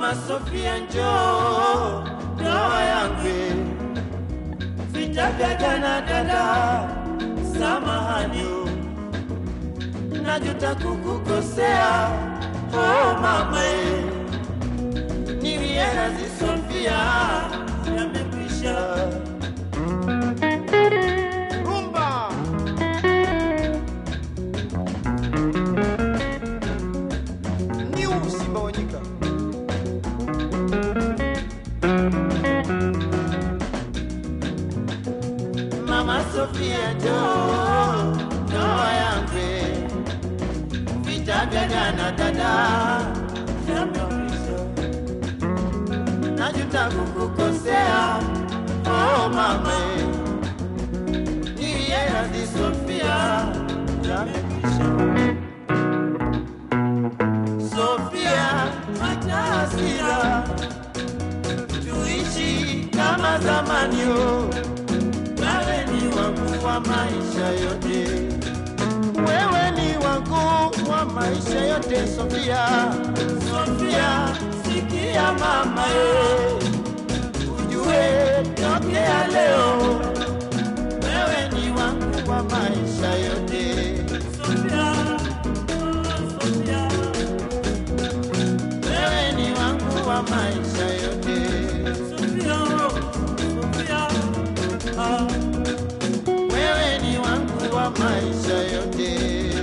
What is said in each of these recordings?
Mama Sofia njoo, ndoa yangu vita vya jana dada, samahani, najuta kukukosea. Oh mama, eh, niwie radhi Sofia, yamekwisha. Rumba. New Simba wa Nyika. Mama Sofia njoo, ndoa yangu vita vya jana dada, yamekwisha. Najuta kukukosea, oh mama, niwie radhi Sofia, yamekwisha. Sofia, acha hasira, tuishi kama zamani oh. Wewe ni wangu wa maisha yote, wewe ni wangu wa maisha yote. Sofia, Sofia, sikia mama ye, ujue tokea leo, wewe ni wangu wa maisha yote. Sofia, Sofia, wewe ni wangu wa maisha yote. Sofia, Sofia, ah, wewe ni wangu wa maisha yote.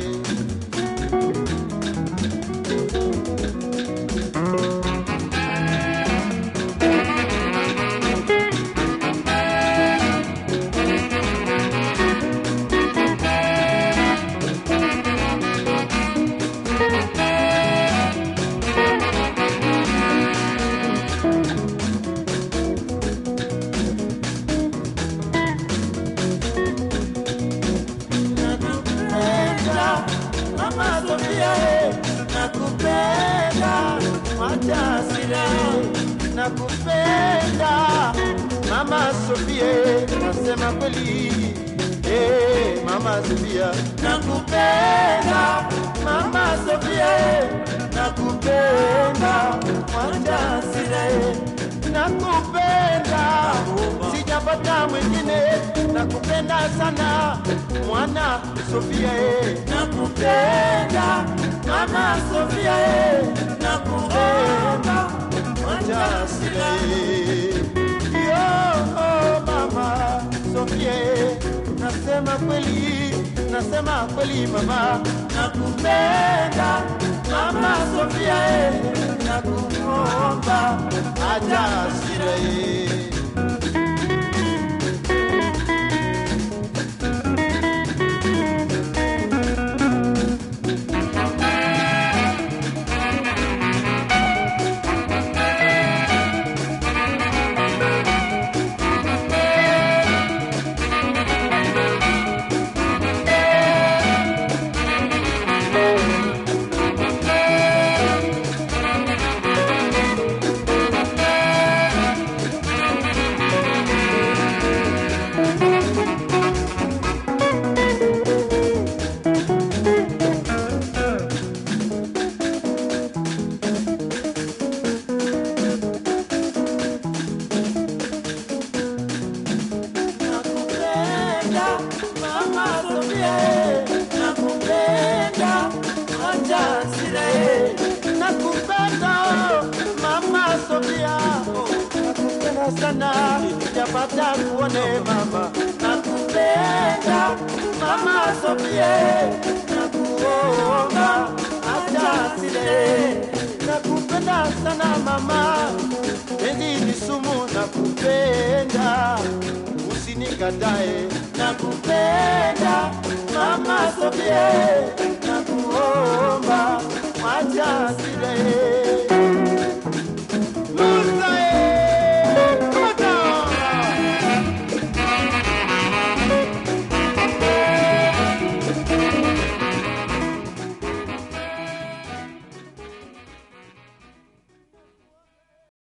Nakupenda Mama Sofia, eh, nakupenda wacha hasira, eh, nakupenda Mama Sofia, eh, nasema kweli eh, Mama Sofia, nakupenda Mama Sofia, eh, nakupenda wacha hasira, eh, nakupenda sijapata mwingine, nakupenda sana mwana Sofia, eh, nakupenda mama Sofia, eh, nakupenda mwana Sofia, eh. Yo, oh, mama Sofia, eh, nasema kweli, nasema kweli mama, nakupenda mama Sofia, eh, nakuomba acha hasira eh. nakupenda mama Sofia, eh, nakupenda acha hasira, eh, nakupenda mama Sofia, oh, nakupenda sana japata kuone mama, nakupenda mama Sofia, eh, nakuomba acha hasira, eh, nakupenda sana mama, penzi ni sumu, nakupenda usinikatae, nakupenda mama Sofia, nakuomba mwacha hasira